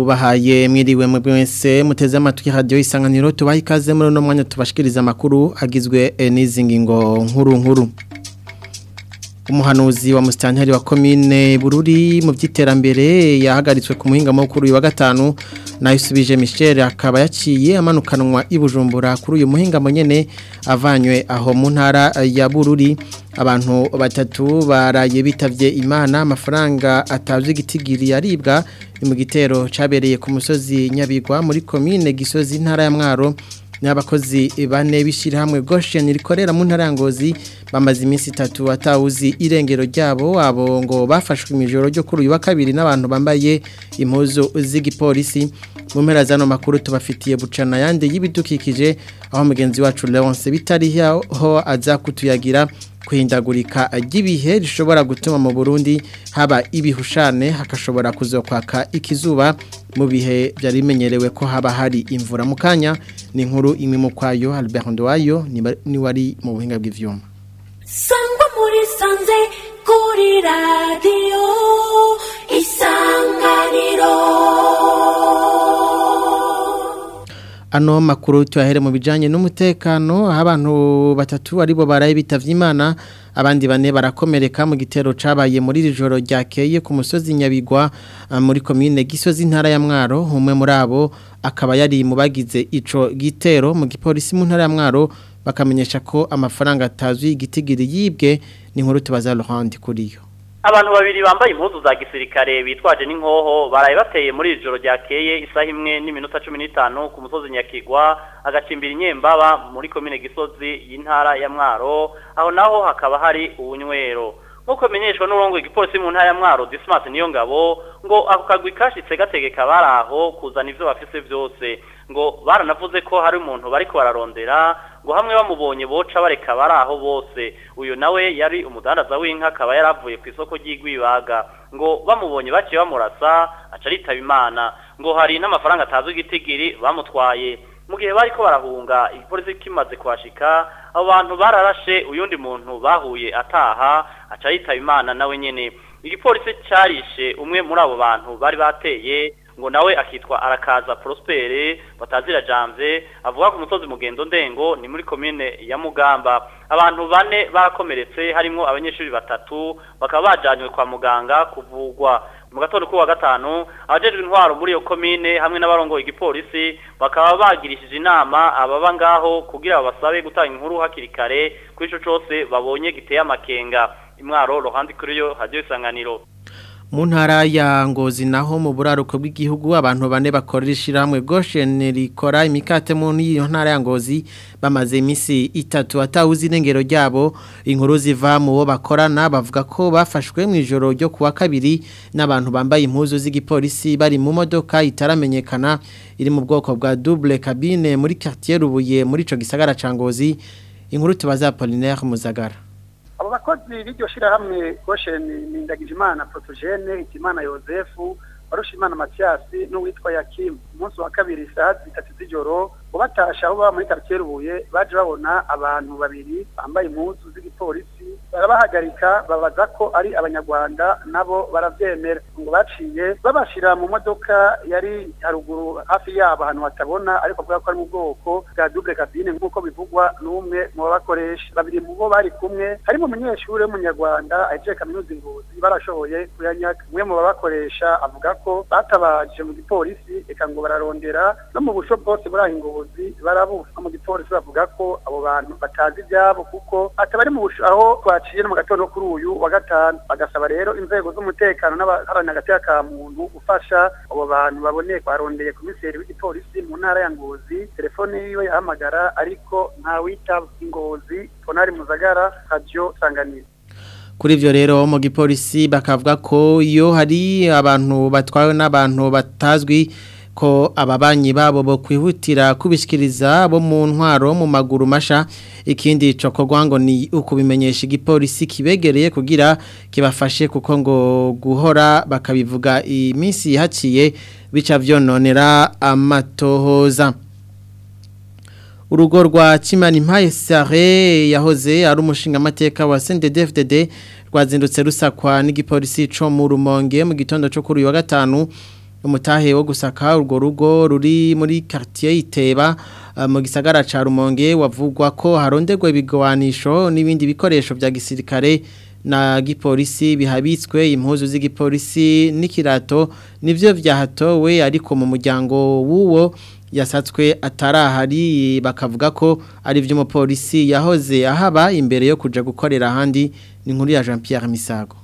tubahaye mwiriwe mwese muteze amatwi radio isanganiro tubaha ikaze muri no mwanya tubashikiriza amakuru agizwe n'izi ngingo nkuru nkuru umuhanuzi wa musitanteri wa komine bururi mu by'iterambere yahagaritswe ku muhinga mukuru wa gatanu nayo isubije Michel akaba yaciye amanukanwa ibujumbura kuri uyu muhinga nyene avanywe aho mu ntara ya bururi abantu batatu baraye bitavye imana amafaranga atavye igitigiri yaribwa ni mu gitero cabereye ku musozi nyabigwa muri komine gisozi intara ya mwaro n'abakozi bane bishirahamwe Goshen rikorera mu ntara ya Ngozi bamaze iminsi itatu atawuzi irengero ryabo abo ngo bafashwe imijoro ryo kuri uyu wa kabiri n'abantu bambaye impuzu z'igipolisi mu mpera zano makuru tubafitiye bucana yandi y'ibidukikije aho mugenzi wacu Leonce bitari ho aza kutuyagira kuhindagurika ry'ibihe rishobora gutuma mu Burundi haba ibihushane hakashobora kuzokwaka ikizuba mu bihe byari bimenyerewe ko haba hari imvura mu kanya ni inkuru imwe mu kwayo Albert Ndowayo ni wari mu buhinga bw'ivyuma Sangwa muri sanze kuri radio isanganiro Ano makuru tuyahere mu bijanye n'umutekano aho abantu batatu aribo baraye bitavye Imana abandi bane barakomereka mu gitero cabaye muri iri joro ryakeye ku musozi Nyabigwa muri commune Gisozi ntara ya Mwaro umwe muri abo akaba yari mu bagize ico gitero mu gipolisi mu ntara ya Mwaro bakamenyesha ko amafaranga atazwi igitigiri yibwe ni nkuru tubaza Laurent kuriyo abantu babiri bambaye impuzu za gisirikare bitwaje n'inkoho baraye bateye muri iri joro ryakeye isaha imwe n'iminota cumi n'itanu ku musozi nyakigwa agacimbira inyembaba muri komine gisozi y'intara ya mwaro aho naho hakaba hari ubunywero nk'uko bimenyeshwa n'urongo igipolisi mu ntara ya mwaro dismas niyo ngabo ngo ako kagwi kashitse gategeka bari aho kuzana ivyo bafise vyose ngo baranavuze ko hari umuntu bariko bararondera ngo hamwe bamubonye boca bareka bari aho bose uyu nawe yari umudandaza w'inka akaba yaravuye ku isoko ry'igwibaga ngo bamubonye baciye bamurasa aca aritaba imana ngo hari n'amafaranga atazwi igitigiri bamutwaye mu gihe bariko barahunga igipolisi kimaze kuhashika abo bantu bararashe uyundi muntu bahuye ataha aca yitaba imana nawe nyene igipolisi carishe umwe muri abo bantu bari bateye ngo nawe akitwa arakaza prospere batazira jamvye avuga ku musozi mugendo ndengo ni muri komine ya mugamba abantu bane barakomeretse harimo abanyeshuri batatu bakaba bajanywe kwa muganga kuvugwa mu gatondo kuwa gatanu abajejwe intwaro muri iyo komine hamwe n'abarongoye igipolisi bakaba bagirishije inama ababa ngaho kugira babasabe gutanga inkuru hakiri kare kuri ico cose babonye giteye amakenga imwaro rohandi kuri yo hadiyo isanganiro mu ntara ya ngozi naho mu buraruko bw'igihugu abantu bane bakorera ishyirahamwe Goshen rikora imikate mu iyo ntara ya ngozi bamaze iminsi itatu atawuzi irengero ryabo inkuru ziva mu bo bakorana bavuga ko bafashwe mu ijoro ryo kuwa kabiri n'abantu bambaye impuzu z'igipolisi bari mu modoka itaramenyekana iri mu bwoko bwa double cabine muri quartier Rubuye muri ico gisagara ca ngozi inkuru tubaza Apollinaire Muzagara abo bakozi b'iryo shirahamwe gosheni ni ndagijimana protogene hitimana yosefu warushimana matiyasi n'uwitwa yakimu umunsi wa kabiri isaha zitatu z'ijoro ubatasha aho baba muri quartier rubuye baje babona abantu babiri bambaye impuzu z'igipolisi barabahagarika babaza ko ari abanyarwanda nabo baravyemera ngo baciye babashira mu modoka yari haruguru hafi yabo ahantu hatabona ariko avuga ko ari mu bwoko bwa double cabine nk'uko bivugwa n'umwe mu babakoresha babiri mu bo bari kumwe harimo umunyeshuri w'umunyarwanda ahejeje kaminuza ingozi barashoboye kuyanyaga umwe mu babakoresha avuga ko batabaje mu gipolisi eka ngo bararondera no mu busho bwose buri aho ingozi barabuza mu gipolisi bavuga ko abo bantu batazi ibyabo kuko atabari mu busho aho twaciye no mu gatondo kuri uyu wa gatanu bagasaba rero inzego z'umutekano n'abaharanira agateka ka muntu gufasha abo bantu baboneye barondeye komiseri w'igipolisi mu ntara ya ngozi telefone yiwe yahamagara ariko ntawitaba ingozi tonari muzagara radio sanganiro kuri ivyo rero mu gipolisi bakavuga ko iyo hari abantu batwawe n'abantu batazwi ko ababanyi babo bo kwihutira kubishikiriza bo mu ntwaro mu maguru masha ikindi cokorwa ngo ni ukubimenyesha igipolisi kibegereye kugira kibafashe kuko ngo guhora bakabivuga iminsi haciye bica vyononera amatohoza urugo rwa Kimani Mpaye Sare yahoze ari umushinga amateka wa CNDD-FDD rwazindutse rusakwa n'igipolisi co mu Rumonge mu gitondo cyo kuri uyu wa gatanu umutahe wo gusaka urwo rugo ruri muri quartier Iteba uh, mu gisagara ca Rumonge wavugwa ko haronderwa ibigwanisho n'ibindi bikoresho vya gisirikare na gipolisi bihabitswe impuzu z'igipolisi n'ikirato nivyo vyahatowe ariko mu muryango w'uwo yasatswe atarahari bakavuga ko ari vy'umupolisi yahoze ahaba imbere yo kuja gukorera ahandi ni nkuru ya Jean Pierre Misago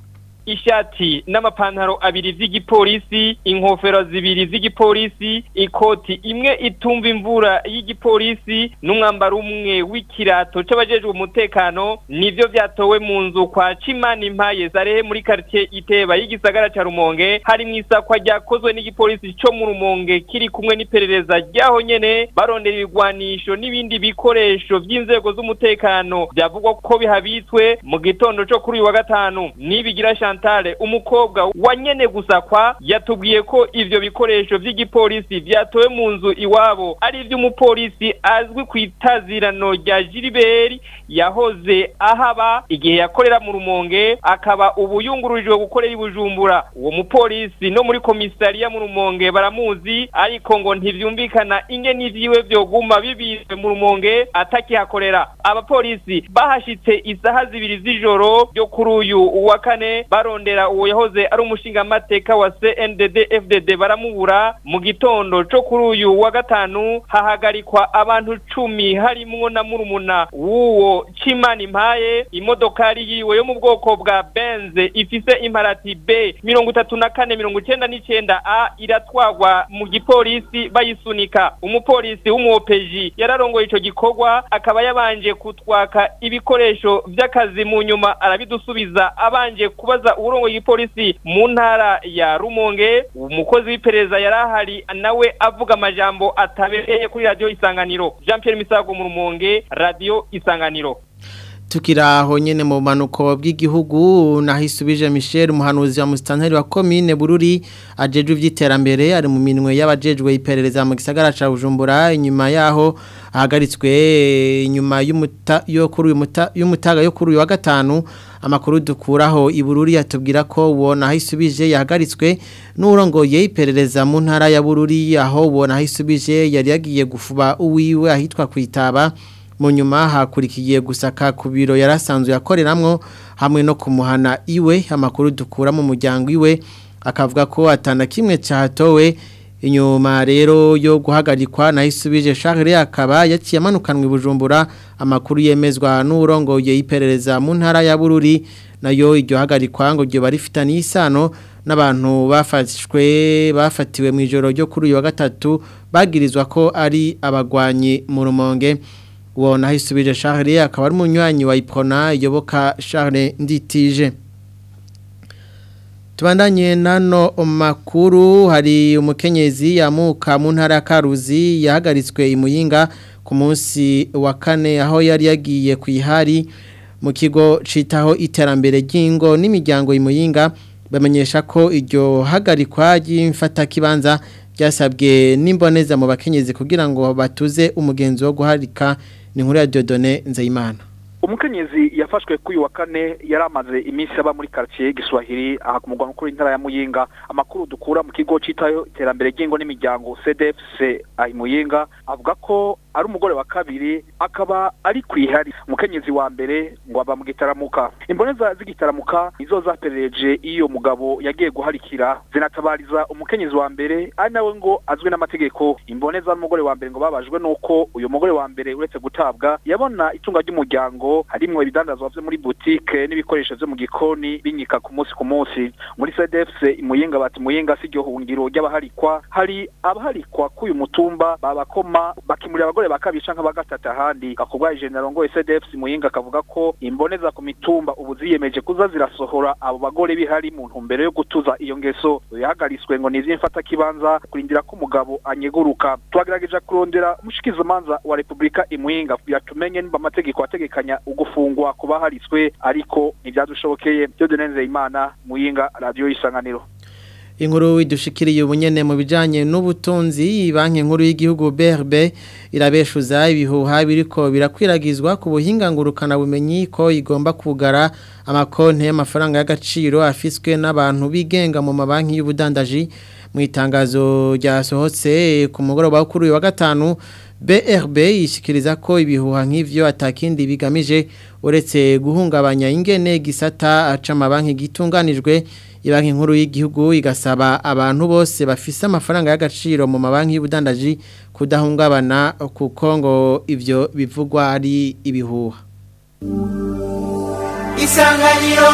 ishati n'amapantaro abiri z'igipolisi inkofero zibiri z'igipolisi ikoti imwe itumva imvura y'igipolisi n'umwambaro umwe w'ikirato c'abajejwe umutekano nivyo vyatowe mu nzu kwa Cimana Impaye Zarehe muri quartier Iteba y'igisagara ca Rumonge hari mw'isakwa ryakozwe n'igipolisi co mu Rumonge kiri kumwe n'iperereza ryaho nyene barondera ibigwanisho n'ibindi bikoresho vy'inzego z'umutekano byavugwa ko bihabitswe mu gitondo co kuri uyu wa gatanu nibigira Chantal umukobwa wa nyene gusakwa yatubwiye ko ivyo bikoresho vy'igipolisi vyatowe mu nzu iwabo ari ivy'umupolisi azwi ku itazirano rya Gilbert yahoze ahaba igihe yakorera mu Rumonge akaba ubu yungururijwe gukorera ibujumbura uwo mupolisi no muri komisariya mu Rumonge baramuzi ariko ngo ntivyumvikana ingene ivyiwe vyoguma bibizwe mu Rumonge atakihakorera abapolisi bahashitse isaha zibiri z'ijoro ryo kuri uyu wa kane barondera uwo yahoze ari umushinga mateka wa CNDD FDD baramubura mu gitondo co kuri uyu wa gatanu hahagarikwa abantu cumi harimwo na murumuna w'uwo Cimana Impaye imodokari yiwe yo mu bwoko bwa Benz ifise imparati B mirongo itatu na kane mirongo icenda n'icenda A iratwagwa mu gipolisi bayisunika umupolisi w'umuopeji yararongoye ico gikorwa akaba yabanje kutwaka ibikoresho vy'akazi mu nyuma arabidusubiza abanje kubaza uburongo igipolisi mu ntara ya Rumonge umukozi w'iperereza yarahari nawe avuga amajambo atabereye kuri radio Isanganiro Jean Pierre Misago mu Rumonge radio Isanganiro tukiraho nyene mu manuko bw'igihugu nahisubije Michel umuhanuzi wa mustanteri wa commune Bururi ajeje ivy'iterambere ari mu minwe y'abajejwe iperereza mu gisagara ca Bujumbura inyuma yaho ahagaritswe inyuma y'umuta yo kuri uyu muta y'umutaga yo kuri uyu wa gatanu amakuru dukuraho ibururi yatubwira ko ubona ahisubije yahagaritswe n'urongoye iperereza mu ntara ya Bururi aho ubona ahisubije yari yagiye gufuba uwiwe ahitwa kwitaba mu nyuma hakurikiye gusaka ku biro yarasanzwe yakoreramwo hamwe no kumuhana iwe amakuru dukura mu muryango iwe akavuga ko atana kimwe cyatowe inyuma rero yo guhagarikwa na isubije Charles akaba yaciye amanukanwa ibujumbura amakuru yemezwa n'urongoye iperereza mu ntara ya Bururi nayo iryo hagarikwa ngo ryo barifitaniye isano n'abantu bafashwe bafatiwe mu ijoro ryo kuri uyu wa gatatu bagirizwa ko ari abagwanyi mu rumonge uwo nahisubije Charles akaba ari umunywanyi wa Iprona yoboka Charles Nditije Tubandanye nano makuru hari umukenyezi yamuka mu ntara ya Karuzi yahagaritswe imuyinga ku munsi wa kane aho yari yagiye ku ihari mu kigo citaho iterambere ry'ingo n'imiryango imuyinga bamenyesha ko iryo hagarikwa ry'imfata kibanza byasabwe n'imboneza mu bakenyezi kugira ngo batuze umugenzi wo guharika ni nkuru ya Dieudonné Nzeyimana umukenyezi yafashwe kuri wa kane yari amaze iminsi aba muri quartier Giswahili aha ku mugwa mukuru w'intara ya Muyinga amakuru dukura mu kigo citayo iterambere ry'ingo n'imiryango CDFC ahi Muyinga avuga ko ari umugore wa kabiri akaba ari kwihari umukenyezi wa mbere ngo aba mu gitaramuka imboneza z'igitaramuka nizo zaperereje iyo mugabo yagiye guharikira zinatabariza umukenyezi wa mbere ari nawe ngo azwi n'amategeko imboneza n'umugore wa mbere ngo babajwe nuko uyu mugore wa mbere uretse gutabwa yabona itunga ry'umuryango harimwo ibidandazwa vyo muri boutique n'ibikoresho vyo mu gikoni binyika ku munsi ku munsi muri CDFC imuyinga bati muyinga si ryo hungiro ry'abaharikwa hari abaharikwa k'uyu mutumba babakoma bakimurira abagore bakabiri canke bagatata ahandi gakubwa general ngo CDFC muyinga akavuga ko imboneza ku mitumba ubu ziyemeje kuza zirasohora abo bagore bihari mu ntumbero yo gutuza iyo ngeso yahagariswe ngo nivyo mfata kibanza kurindira ko umugabo anyeguruka twagerageje kurondera umushikizamanza wa Republika imuyinga yatumenye nimba amategeko ategekanya ugufungwa kuba haritswe ariko ntibyadushobokeye byo dunenze imana muyinga radio isanganiro inkuru idushikiriye ubunyene mu bijanye n'ubutunzi banki nkuru y'igihugu BRB irabeshuza ibihuha biriko birakwiragizwa ku buhinga ngurukana bumenyi ko igomba kugara amakonte y'amafaranga y'agaciro afiswe n'abantu bigenga mu mabanki y'ubudandaji mu itangazo ryasohotse ku mugoroba wo kuri uyu wa gatanu BRB yishikiriza ko ibihuha nk'ivyo atakindi bigamije uretse guhungabanya ingene gisata aca amabanki gitunganijwe ibanki nkuru y'igihugu igasaba abantu bose bafise amafaranga y'agaciro mu mabanki y'ubudandaji kudahungabana kuko ngo ivyo bivugwa ari ibihuha isanganiro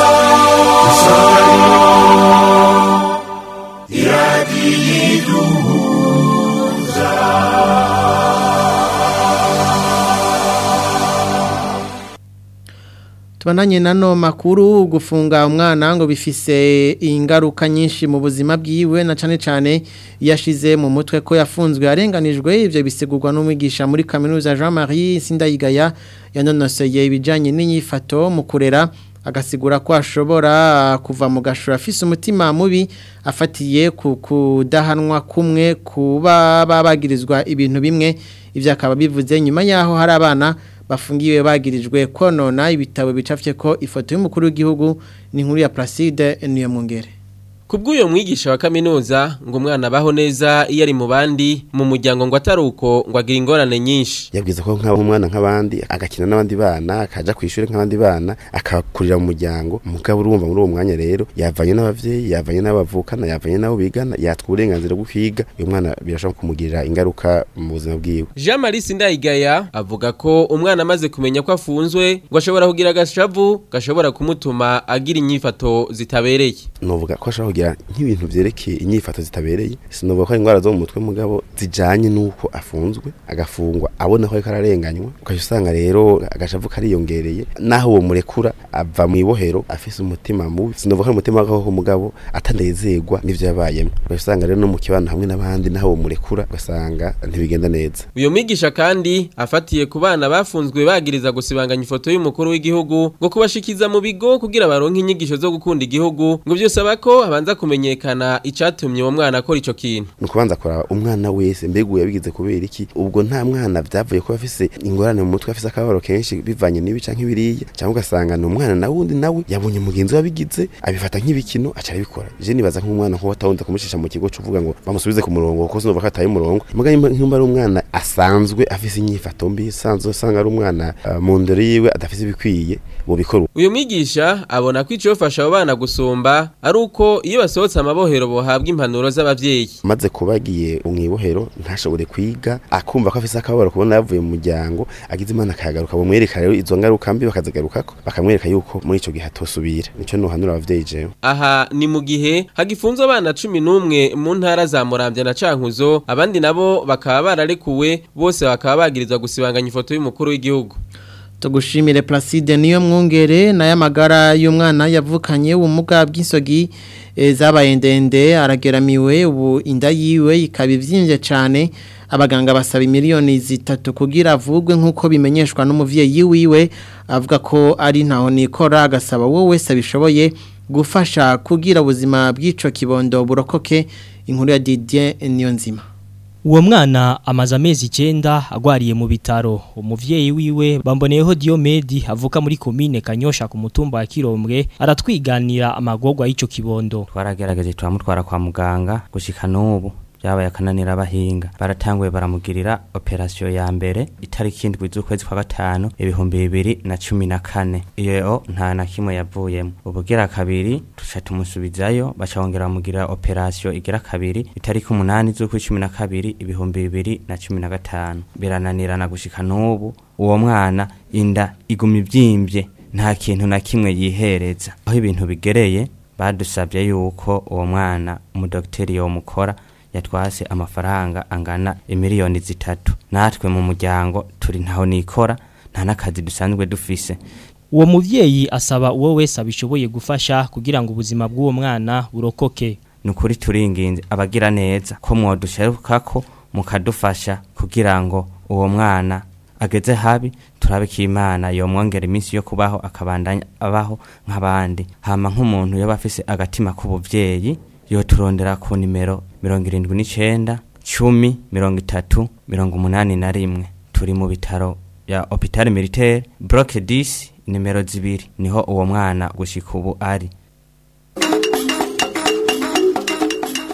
Tubananye nano makuru gufunga umwana ngo bifise ingaruka nyinshi mu buzima bwiwe na cane cane yashize mu mutwe ko yafunzwe arenganijwe ivyo bisigurwa n'umwigisha muri kaminuza Jean-Marie Sindayigaya yanonoseye ibijanye n'inyifato mu kurera agasigura ko ashobora kuva mu gashura afise umutima mubi afatiye ku kudahanwa kumwe kuba babagirizwa ibintu bimwe ivyo akaba bivuze nyuma yaho hari abana bafungiwe bagirijwe konona ibitabo bicafye ko ifoto y'umukuru w'igihugu ni inkuru ya Placide niyo mungere Kubw'uyo mwigisha wa kaminuza ngo umwana abaho neza iyo ari mu bandi mu muryango ngo atari uko ngo agira ingorane nyinshi yabwiza ko nk'abo umwana nk'abandi agakina n'abandi bana akaja ku ishuri nk'abandi bana akakurira mu muryango mugabo urumva muri uwo mwanya rero yavanye n'abavyeyi yavanye n'abavukana yavanye n'abo bigana yatwa uburenganzira bwo kwiga uyu mwana birashobora kumugirira ingaruka mu buzima bwiwe Jean Marie Sindayigaya avuga ko umwana amaze kumenya ko afunzwe ngo ashobora kugira agashavu gashobora kumutuma agira inyifato zitabereye novuga ko ashobora kugira nk'ibintu vyerekeye inyifato zitabereye sinovuga ko ari indwara zo mu mutwe mugabo zijanye n'uko afunzwe agafungwa abona ko ariko ararenganywa ukaca usanga rero agashavu kariyongereye naho uwo murekura ava mu ibohero afise umutima mubi sinovuga ko ari umutima w'agahoho mugabo atanezerwa n'ivyo yabayemwo ukaca usanga rero no mu kibano hamwe n'abandi naho uwo murekura ugasanga ntibigenda neza uyo mwigisha kandi afatiye ku bana bafunzwe bagiriza gusibanganya ifoto y'umukuru w'igihugu ngo kubashikiza mu bigo kugira baronke inyigisho zo gukunda igihugu ngo byosaba ko abanza kumenyekana icatumye uwo mwana akora ico kintu ni ukubanza kuraba umwana wese mbega ubu yabigize kubera iki ubwo nta mwana vyavuye kuba afise ingorane mu mutwe afise akababaro kenshi bivanye n'ibi canke biriya cyangwa ugasanga ni umwana na wundi nawe yabonye mugenzi we abigize abifata nk'ibikino aca arabikora je nibaza nk'umwana nk'uwo atawundi kumushisha mu kigo cuvuga ngo bamusubize ku murongo kuko sinumva ko ataye umurongo muga nk'imba ari umwana asanzwe afise inyifato mbi sanzwe usanga ari umwana uh, mu ndero yiwe adafise ibikwiye bobikora uyu mwigisha abona ko icofasha abo bana gusumba ari uko iyo basohotse amabohero bohabwa impanuro z'abavyeyi maze kubagiye umwibohero ntashobore kwiga akumva ko afise akababaro kubona yavuye mu muryango agize imana akayagaruka bamwereka rero izo ngaruka mbi bakazigarukako bakamwereka yuko muri ico gihe atosubira nico nohanura abavyeyi jewe aha ni mu gihe hagifunzwe abana cumi n'umwe mu ntara za muramvya na cankuzo abandi nabo bakaba bararekuwe bose bakaba bagirizwa gusibanganya ifoto y'umukuru w'igihugu tugushimire Placide niyo mwungere na y'amagara y'umwana yavukanye ubumuga bw'insogi e, zabaye ndende arageramiwe ubu inda yiwe ikaba ivyimbye cyane abaganga basaba miliyoni zitatu kugira avugwe nk'uko bimenyeshwa n'umuvyeyi wiwe avuga ko ari ntaho nikora agasaba wowe wese abishoboye gufasha kugira ubuzima bw'ico kibondo burokoke inkuru ya Didier Niyonzima Uwo mwana amaze amezi icyenda agwariye mu bitaro umuvyeyi wiwe bamboneyeho Diomedi avuka muri komine Kanyosha ku mutumba wa Kirombwe aratwiganira amagorwa y'ico kibondo twaragerageje turamutwara kwa muganga gushika n'ubu byabaye akananira abahinga baratanguye baramugirira operasiyo ya mbere itariki indwi z'ukwezi kwa gatanu ibihumbi bibiri na cumi na kane iyo nta na kimwe yavuyemo ubugira kabiri tuca tumusubizayo baca bongera bamugirira operasiyo igira kabiri itariki umunani z'ukwa cumi na kabiri ibihumbi bibiri na cumi na gatanu birananirana gushika n'ubu uwo mwana inda iguma ivyimvye nta kintu na kimwe yihereza aho ibintu bigereye badusabye yuko uwo mwana umudokiteri yomukora yatwase amafaranga angana imiliyoni zitatu natwe mu muryango turi ntaho nikora nta n'akazi dusanzwe dufise uwo muvyeyi asaba uwo wese abishoboye gufasha kugira ngo ubuzima bw'uwo mwana burokoke ni ukuri turinginze abagira neza ko mwoduserukako mukadufasha kugira ngo uwo mwana ageze habi turabe ko imana yomwongera iminsi yo kubaho akabandanya abaho nk'abandi hama nk'umuntu yaba afise agatima k'ubuvyeyi yoturondera ku nimero mirongo irindwi n'icenda cumi mirongo itatu mirongo umunani na rimwe turi mu bitaro ya hopitale militaire bloke 10 nimero zibiri niho uwo mwana gushika ubu ari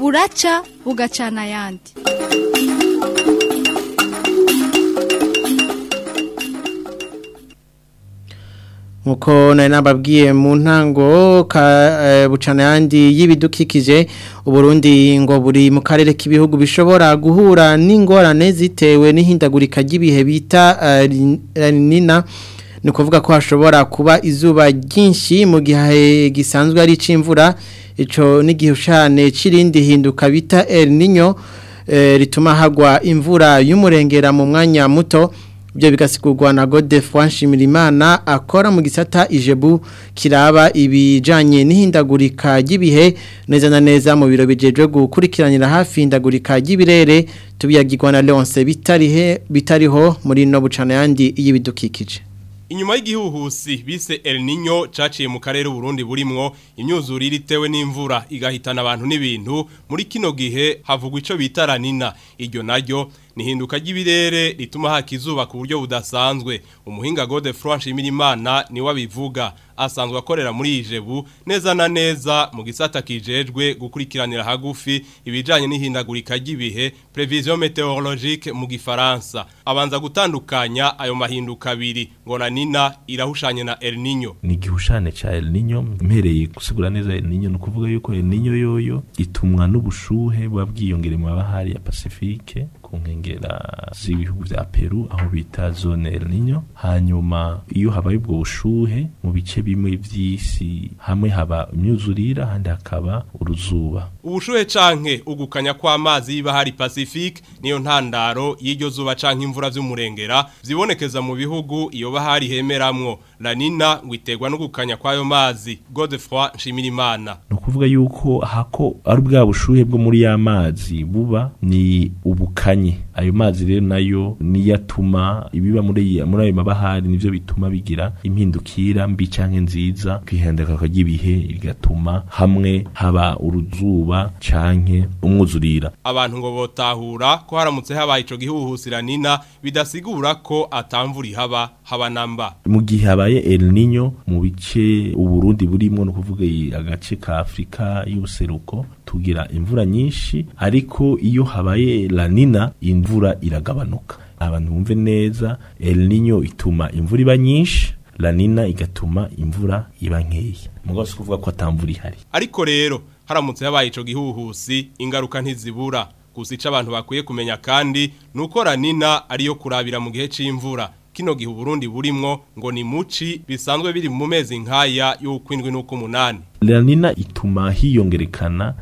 buraca bugacana ayandi nkuko nari nababwiye mu ntango ka eh, bucana yandi y'ibidukikije uburundi ngo buri mu karere k'ibihugu bishobora guhura n'ingorane zitewe n'ihindagurika ry'ibihe bita eh, rin- eh, nina ni ukuvuga ko hashobora kuba izuba ryinshi mu gihe gisanzwe ari ic'imvura ico n'igihushane c'irindi hinduka bita El Niño eh, rituma hagwa imvura y'umurengera mu mwanya muto ibyo bigasigurwa na Godefroid Nshimirimana akora mu gisata ijebu kiraba ibijanye n'ihindagurika ry'ibihe neza na neza mu biro bijejwe gukurikiranira hafi ihindagurika ry'ibirere tubiyagirwa na Leonce bitarihe bitariho muri no bucana yandi y'ibidukikije Inyuma y'igihuhusi bise El Niño caciye mu karere Burundi burimwo imyuzurire itewe n'imvura igahitana abantu n'ibintu muri kino gihe havugwa ico bita La Nina iryo naryo nihinduka ry'ibirere rituma hakizuba ku buryo budasanzwe umuhinga Godefroid Nshimirimana ni wabivuga asanzwe akorera muri Ijebu neza na neza mu gisata kijejwe gukurikiranira hagufi ibijanye n'ihindagurika ry'ibihe prevision météorologique mu gifaransa abanza gutandukanya ayo mahinduka abiri ngo na Nina irahushanye na El Niño ni igihushane ca El Niño mpereye gusigura neza El Niño no kuvuga yuko El Niño yoyo itumwa n'ubushuhe buba bwiyongere mu bahari ya Pacifique ku nkengera z'ibihugu vya Peru aho bita zone El Niño hanyuma iyo habaye ubwo bushuhe mu bice bimwe vy'isi hamwe haba imyuzurira handi hakaba uruzuba ubushuhe canke ugukanya kw'amazi y'ibahari Pacifique niyo ntandaro y'iryo zuba canke imvura vy'umurengera zibonekeza mu bihugu iyo bahari hemeramwo La Nina ngo iterwa no gukanya kw'ayo mazi Godefroid Nshimirimana ni ukuvuga yuko hako ari bwa bushuhe bwo muri ya mazi buba ni ubukanye ayo mazi rero nayo niyo atuma ibiba muri muri ayo mabahari nivyo bituma bigira impindukira mbi canke nziza kwihendeka ry'ibihe rigatuma hamwe haba uruzuba canke umwuzurira abantu ngo botahura ko haramutse habaye ico gihuhusira Nina bidasigura ko atamvura ihaba haba namba mu gihe habaye El Niño mu bice uburundi burimwo no kuvuga i- agace ka Afrika y'ubuseruko tugira imvura nyinshi ariko iyo habaye La Nina imvura iragabanuka abantu bumve neza El Niño ituma imvura iba nyinshi La Nina igatuma imvura iba nkeya mugabo si kuvuga ko atamvura ihari ariko rero haramutse habaye ico gihuhusi ingaruka ntizibura gusa ico abantu bakwiye kumenya kandi nuko ranina ariyo kurabira mu gihe c'imvura kino gihe Burundi burimwo ngo ni muci bisanzwe biri mu mezi nkaya y'ukwindwi n'ukumunani La Nina ituma hiyongerekana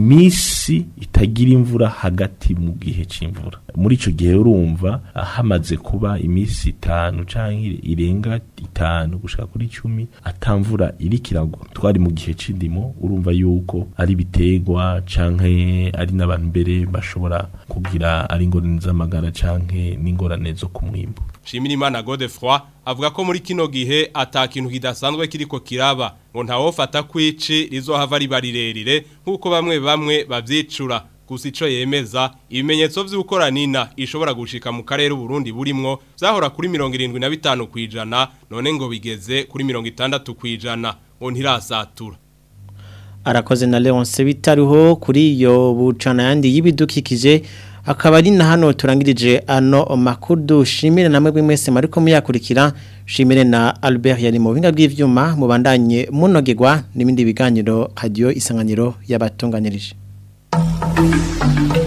imisi itagira imvura hagati mu gihe c'imvura muri ico gihe urumva ah, hamaze kuba imisi itanu canke irenga itanu gushika kuri cumi atamvura iriko iragwa twari mu gihe c'indimo urumva yuko ari biterwa canke ari n'abantu mbere bashobora kugira ari ingorane z'amagara canke n'ingorane zo ku mwimbu Shimirimana Godefroid avuga ko muri kino gihe ata kintu kidasanzwe kiriko kiraba ngo ntawofata kwici rizohava riba rirerire nk'uko bamwe bamwe bavyicura gusa ico yemeza ibimenyetso vy'ukora nina ishobora gushika mu karere Burundi burimwo zahora kuri 75 kwijana none ngo bigeze kuri 60 kwijana ngo ntirasatura arakoze na Leonce bitariho kuri iyo bucana yandi y'ibidukikije akaba ari na hano turangirije ano makuru dushimire namwe bw'imwese mariko muyakurikira shimire na Albert yari mu binga bw'ivyuma mubandanye munogegwa n'ibindi biganiro radio isanganiro y'abatunganirije